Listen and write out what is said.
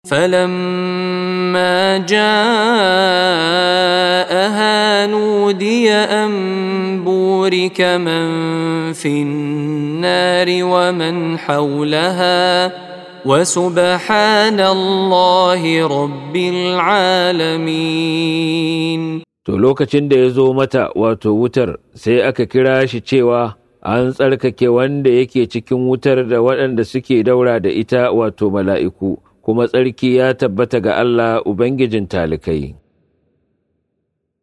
فلما جاءها نودي ان بورك من في النار ومن حولها وسبحان الله رب العالمين To lokacin da ya zo mata wato wutar sai aka kira shi cewa an tsarkake wanda yake cikin wutar da waɗanda suke daura da ita wato mala'iku, kuma tsarki ya tabbata ga Allah Ubangijin talikai.